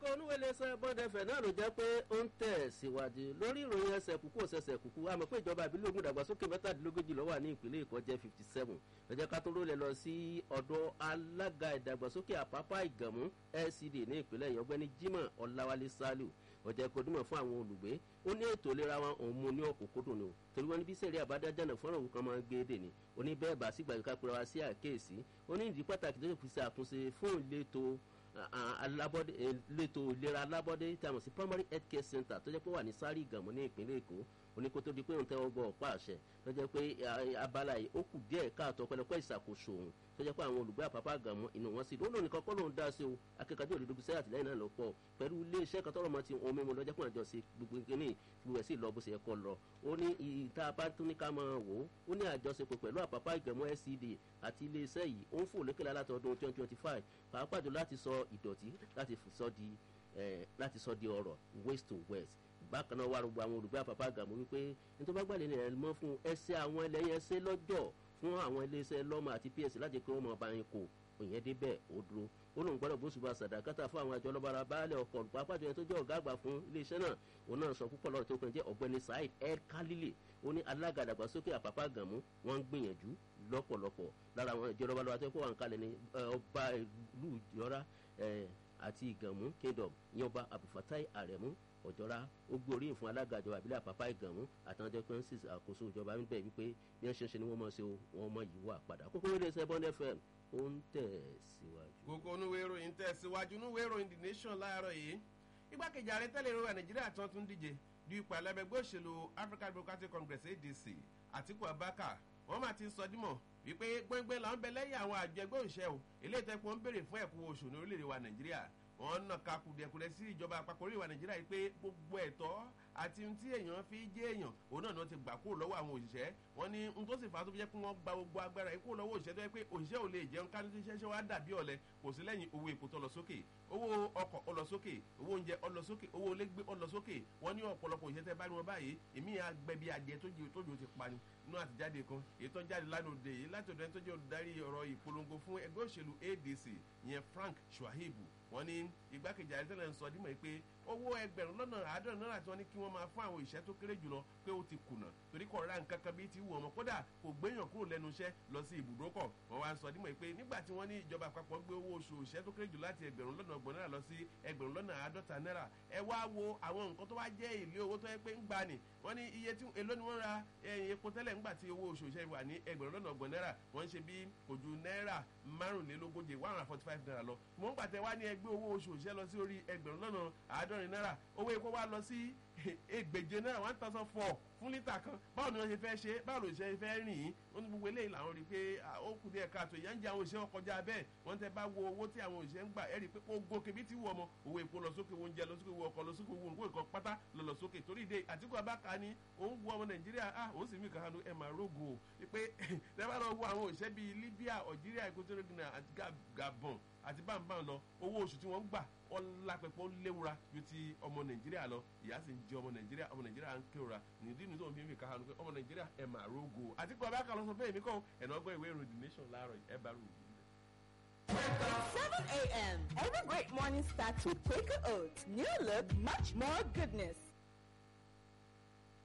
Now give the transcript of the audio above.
kókó onúwẹ̀lẹ́sẹ̀ bọ́dẹ̀fẹ̀ náà ló jẹ́ pé ó ń tẹ̀ síwájú lórí ìròyìn ẹsẹ̀ kúkú òṣẹ̀ṣẹ̀ kúkú àmọ́ pé ìjọba ìbílẹ̀ ogun ìdàgbàsókè mẹ́tàdínlógójì ló wà ní ìpínlẹ̀ èkó jẹ́ fifty seven lọ́jọ́ ká tó rólẹ̀ lọ sí ọ̀dọ̀ alága ìdàgbàsókè àpápá ìgànmú lcd ní ìpínlẹ̀ yìí ọgbẹ́ni jimoh ọláwálé saliu ọjà ìkọdúmọ̀ fún àwọn olùgbé ó ní ètò ìlera wọn òun mú ní ọ̀kúnkúndùn ni o torí wọn ní bí sẹ́ẹ̀rí àbádájà náà fọ́nrán òun kan máa ń gbé dè ní ó ní bẹ́ẹ̀ bá sígbà kíkà pera wa sí àkéèsí ó ní ìdí pàtàkì tó fi ṣe àtúnṣe fún ìletò alábọ́dé ìletò ìlera alábọ́dé tí a mọ̀ sí primary health care center tó jẹ́ pé wà ní sáré ìgànmú ní ìpínlẹ̀ èkó oníkótó di pé òun tẹ́wọ́ gbọ́ ọ̀pá àṣẹ tó jẹ́ pé abala yìí ó kù díẹ̀ káàtó pẹlẹpẹ ìṣàkóso òun tó jẹ́ pé àwọn olùgbé àpapọ̀ àgàmọ́ inú wọn sì lónìí nìkan kọ́ lóun dá sí o akẹ́kọ̀ọ́ òdodo sẹ́yà àtìlẹ́yìn náà ló pọ̀ pẹ̀lú iléeṣẹ́ kan tọrọ mọ́ ti ohun mímu lọ́jọ́ pé àjọ sí gbogbo kíní gbogbo ẹ̀ sì lọ bó ṣe yẹ kọ́ lọ ó ní ìta bá tún ní ká máa wò ó ó ní àjọṣepọ̀ pẹ̀lú àpapọ̀ àgàmọ́ scd àti iléeṣẹ́ yìí ó ń fò lókèlá láti ọdún twenty twenty five pàápàá jù láti sọ ìdọ̀tí láti sọ di láti sọ di ọ̀rọ̀ waste to west bákan náà wà rògbò àwọn olùgbé àpapọ̀ àgàmọ́ wípé nítorí bá gbàlẹ́ ẹ̀ mọ́ fún ẹsẹ̀ àwọn ẹlẹ́yìn ẹsẹ̀ lọ́jọ́ fún àwọn iléeṣẹ́ lọ́mọ àti ps láti kí wọ́n mọ̀ bá yín kó òyìn débẹ̀ ó dúró ó lóun gbọ́dọ̀ bóṣùbà sàdákátà fún àwọn àjọ ọlọ́bàrà baálé ọkọ̀ pàápàá jẹ́ tó jẹ́ ọ̀gá àgbà fún iléeṣẹ́ náà òun náà sọ púpọ̀ lọ́rọ̀ tó kàn jẹ́ ọ̀gbẹ́ni saheed el khalili ó ní alága àdàgbàsókè àpapọ̀ àgàmú wọ́n ń gbìyànjú lọ́pọ̀lọpọ̀ lára àwọn ìjọ ọlọ́bàrà tó kọ́ wà ń kalẹ̀ ní ọba ìlú ìjọra àti ìgànmú kingdom ìyẹn ọba abdulfatai aremu ọ̀jọ́ra ó gbé oríyìn fún alága ìjọba ìbílẹ̀ àpapá ìgànmú àtàwọn ọjọ́ pé ń sì àkóso ìjọba ń bẹ̀ wípé bí wọ́n ṣe ń ṣe ni wọ́n mọ̀ ṣe wọ́n mọ̀ yìí wà padà kókó wílé ṣe bond fm ó ń tẹ̀ síwájú. kókó onúwé ìròyìn tẹ̀ síwájú onúwé ìròyìn the nation láàárọ̀ yìí igbákejì ààrẹ tẹ́lẹ̀ ìrora nàìjíríà tán tún díje du ipò alábẹ́gbẹ́ òṣèlú african democratic congress adc àtiku abaka wọ́n máa ti sọ dímọ̀ wípé gbẹ́ngbẹ́ là ń bẹ lẹ́yìn àwọn àjọ ẹgbẹ́ òṣìṣẹ́ o eléyìí tẹ́ pọ́n ń béèrè fún ẹ̀kú oṣù ní orílẹ̀-èdè wa nàìjíríà wọn nà ká kùdìẹ̀kùdẹ̀ sí ìjọba àpapọ̀ orílẹ̀-èdè wa nàìjíríà yìí pé gbogbo ẹ̀tọ́ àti ohun tí èèyàn fi jẹ́ èèyàn òun náà ni wọ́n ti gbà kúrò lọ́wọ́ àwọn òṣìṣẹ́ wọn ní ohun tó sì fà á tó fi jẹ́ pé wọ́n gba gbogbo agbára yìí kúrò lọ́wọ́ òṣìṣẹ́ tó yẹ pé òṣìṣẹ́ ò lè jẹun ká ní iṣẹ́ ṣe wá dàbí ọ̀lẹ kò sí lẹ́yìn owó epo tó lọ sókè owó ọkọ̀ ó lọ sókè owó oúnjẹ ó lọ sókè owó olégbé ó lọ sókè wọ́n ní ọ̀pọ̀lọpọ̀ òṣìṣẹ́ tẹ́ bá ní wọn báyìí èmi àgbẹ̀bí adìẹ tójú ti pa ni inú àtijáde kan èyí tó jáde lánàá òde yìí láti ọ̀dọ̀ ẹni tó jẹ́ olùdarí ọ̀rọ̀ ìpolongo fún ẹgbẹ́ òṣèlú adc ìyẹn frank shuaibu wọn ní igbákejì àrẹ́tẹ́lẹ̀ ń sọ dímọ̀ pé owó ẹgbẹ̀rún lọ́nà àádọ́rin náírà tí wọ́n ní kí wọ́n máa fún àwọn òṣìṣẹ́ tó kéré jùlọ pé ó ti kùnà torí kò ra nǹkan kan bíi ti wù ọmọ kódà kò gbéyàn kúrò lẹ́nu iṣẹ́ lọ sí ibùdókọ̀ wọ́n wá ń sọ dímọ̀ pé nígbà tí wọ́n ní ìjọba àpapọ̀ gbé owó oṣù òṣìṣẹ́ tó kéré jù láti ẹgbẹ̀rún lọ́nà ọgbọ̀n náírà lọ sí ẹgbẹ̀rún lọ́nà àádọ́ta náírà ẹ wá wo àwọn nǹkan tó wá jẹ́ èlé owó tó yẹ pé ń gbani wọ́n ní iye tí èló ni wọ́n ra epo tẹ́lẹ̀ ńgbà tí owó oṣù òṣìṣẹ́ wà ní ẹgbẹ̀rún lọ́nà ọgbọ̀n náírà wọ́n ń ṣe bí kò ju náírà márùnlélógóje one hundred forty five naira lọ mọ̀ ń pàtẹ́ wá ní ẹgbẹ́ owó oṣù òṣìṣẹ́ lọ sí orí ẹgbẹ̀rún lọ́nà àádọ́rin náírà owó epo wá lọ sí ẹgbẹ̀je náírà one thousand four fún lítà kan báwo ni wọ́n ṣe fẹ́ ṣe báwo ló ṣe fẹ́ rìn yín wọ́n ní gbogbo eléyìí làwọn rí i pé ó kù díẹ̀ káàtó ìyá ń jẹ àwọn òṣìṣẹ́ ọkọjá bẹ́ẹ̀ wọ́n tẹ bá wo owó tí àwọn òṣìṣẹ́ ń gbà ẹ̀rí pé ó gòkè bí ti wù ọmọ owó epo lọ sókè owó oúnjẹ lọ sókè owó ọkọ lọ sókè owó nǹkó ìkan pátá lọ lọ sókè torí ìdè àtìkú abáka ni òun wu ọmọ nàìjíríà ah òun sì mí kàn án ẹ̀ máa rógo o pé tẹ bá lọ wo àwọn òṣìṣẹ́ bíi libya algeria equatorial guinea àti gabon àti báńbáń lọ owó oṣù tí wọ́n ń gbà ọlápẹ̀pọ̀ léwura ju ti ọmọ nàìjíríà lọ ìyá sì ń jẹ ọmọ nàìjíríà ọmọ nàìjíríà ń kéwura nìdí nìdí òun fi ń fi káhanu pé ọmọ nàìjíríà ẹ̀ máa rógo àti pé ọba kan lọ sọ bẹ́ẹ̀ mi kọ́ ẹ̀nà ọgbọ́n ìwé ìròyìn the nation láàárọ̀ ẹ̀ bá rò ó. 7 a.m. Every great morning starts with Quaker Oats. New look, much more goodness.